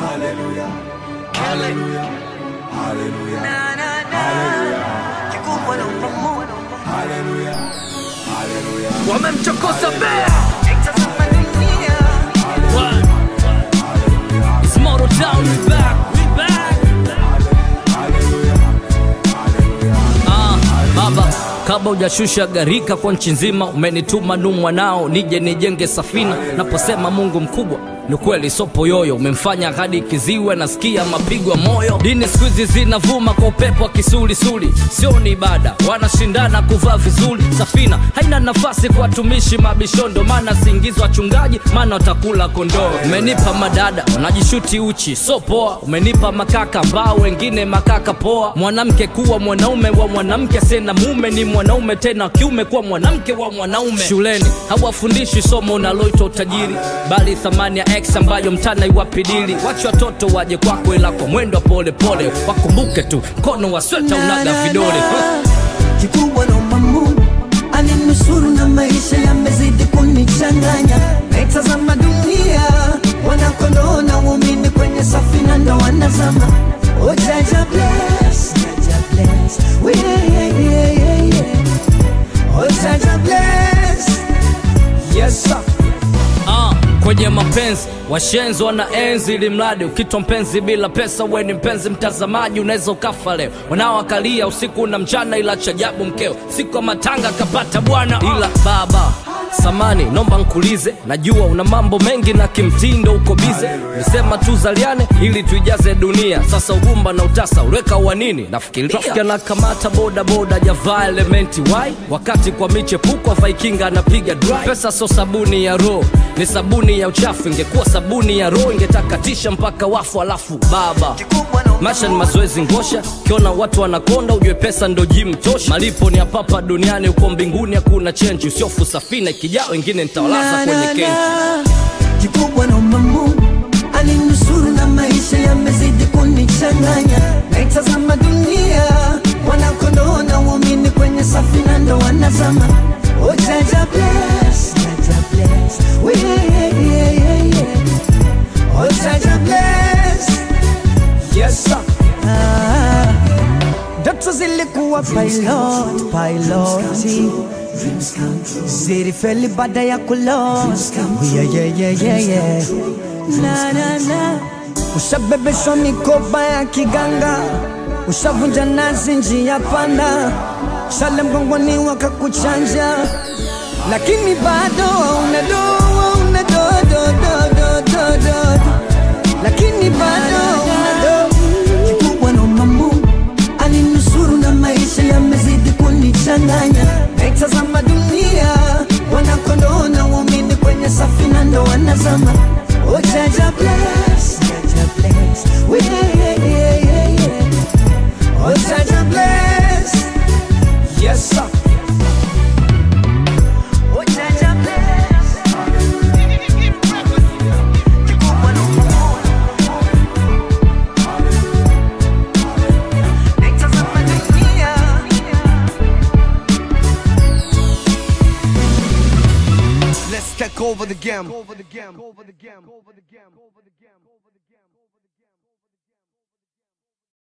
wamemchokoza bea It's Moto Town, we back, we back. Ah, baba kabla hujashusha gharika kwa nchi nzima umenituma nu mwanao nije nijenge safina naposema mungu mkubwa ni kweli sopo yoyo umemfanya hadi kiziwe nasikia mapigo ya moyo dini siku hizi zinavuma kwa upepo wa kisulisuli sio ni ibada wanashindana kuvaa vizuri safina haina nafasi kwa watumishi mabishondo maana siingizwa wachungaji maana watakula kondoo umenipa madada wanajishuti uchi so poa umenipa makaka ambao wengine makaka poa mwanamke kuwa mwanaume wa mwanamke sena mume ni mwanaume tena wa kiume kuwa mwanamke wa mwanaume shuleni hawafundishi somo unaloitwa utajiri bali thamani ya x ambayo mtana iwapidili wache watoto waje kwako ila kwa mwendo wa polepole wakumbuke tu mkono wa sweta unaga vidole kikubwa naomba Mungu aninusuru na maisha yamezidi kunichanganya, naitazama dunia wanakondoo na waumini kwenye safina ndo wanazama. Oh, Jaja bless, Jaja bless, we yeah, yeah, yeah, yeah. Oh, Jaja bless, yes sir. Ah, kwenye mapenzi washenzi wana enzi ili mradi ukitwa mpenzi bila pesa we ni mpenzi mtazamaji unaweza ukafa leo wanaoakalia usiku na mchana ila chajabu mkeo siku ya matanga kapata bwana ila baba samani nomba nkulize najua una mambo mengi na kimtindo uko bize nisema tuzaliane ili tuijaze dunia sasa ugumba na utasa uliweka wa nini nafikiria Trafiki anakamata boda boda javaa elementi wai wakati kwa michepuko vaikinga anapiga dry pesa so sabuni ya roho ni sabuni ya uchafu ingekuwa sabuni ya roho ingetakatisha mpaka wafu alafu baba maisha ni mazoezi ngosha kiona watu wanakonda ujue pesa ndo jim tosha malipo ni hapapa duniani uko mbinguni hakuna chenji usiofu safina ikijaa wengine nitawalaza Na, kwenye na, kenji na. kikubwa naomba Mungu aninusuru na maisha yamezidi kunichanganya, naitazama dunia wanakondoo na waumini kwenye safina ndo wanazama. Oh, Jaja bless, Jaja bless, we yeah, yeah, yeah, yeah. Oh, Jaja bless, yes sir. Ah, ndoto zilikuwa pilot, piloti zilifeli baada ya kulost yeah, yeah, yeah, yeah, yeah. Na, na, na. Ushabebeshwa mikoba ya kiganga, ushavunja nazi njia panda, shale mgongoni wakakuchanja, lakini bado una do, una do, do, do, do, do, do. lakini bado una do. Kikubwa naomba Mungu aninusuru na maisha yamezidi kunichanganya, naitazama dunia wanakondoo na waumini kwenye safina ndo wanazama. Oh, Jaja bless, Jaja bless, we yeah, yeah, yeah, yeah, yeah. Oh, Jaja bless, yes sir. Oh, Jaja bless. Kikubwa naomba Mungu naitazama dunia Let's take over the game. Over the game. Over the game. Over the game. Over the game.